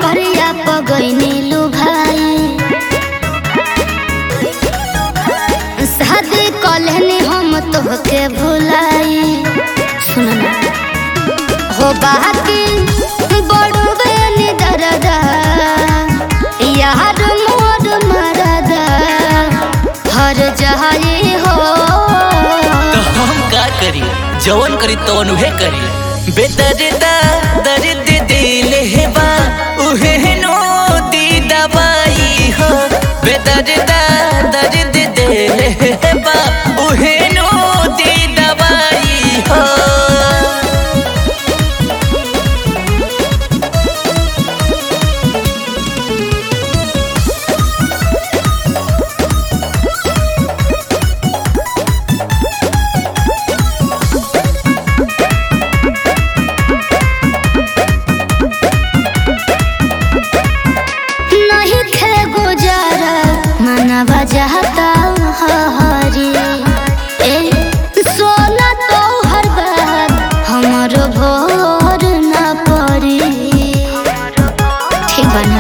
करिया पगैनी लुभाई शादी कलहनी हम तोहके भुलाई सुन ना हो बाकी बड़वे नि दरदा यार मोर मरदा हर जहाई हो तो हम का करी जवन करी तवन उहे करी बेदर्दा दर्द दिल है बा उहे नो दी दवाई हो बेदर्दा दर्द दिल है बा उहे नो दी दवाई हो नहीं थे गुजारा मनवा जाता हरी ए सोना तो हर बात हमरो भोर न पड़ी ठीक बना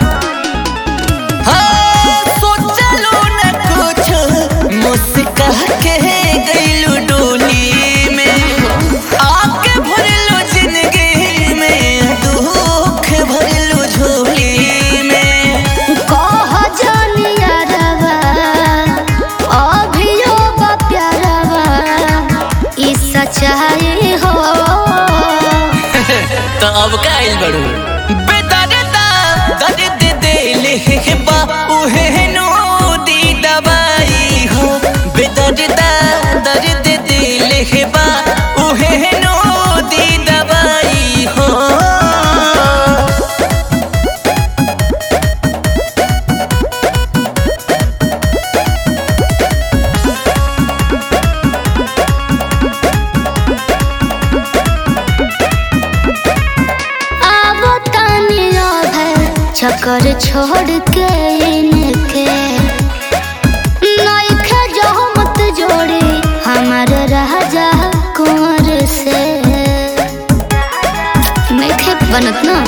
हाँ, सोचलो न कुछ मुस्का के गइलू डोली में आके भरलो जिंदगी में दुख भरलो झोली में कह जानिया रवा अभियो बा प्यारवा ई सच्चाई हो तो अब का आइल बड़ू बेदर्दा दर्द दिल बा उहे नो दी दवाई हो बेदर्दा दर्द दिल बा उहे नो दी दवाई हो आवो तानिया है चक्कर छोड़ के इनके नइखे जो मत जोड़ी हमार राजा कुंवर से नइखे बनत ना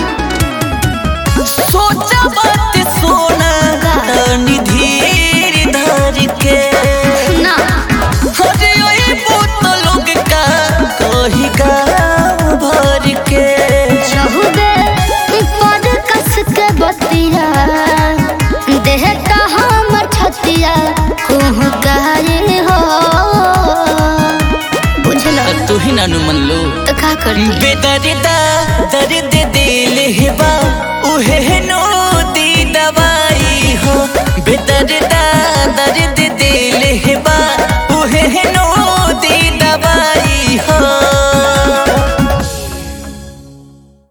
सोचा बात सोना तनी धीर धर के ना अरे ओए पूत लोग का कही का भर के चहुबे पर कस के बतिया देह का हमर छतिया कुह गाये हो बुझला तू ही नानू मन लो तो का करती बेदर्दा दर्द दिल बा उहे नो दी दवाई हो बेदर्दा दर्द दिल बा उहे नो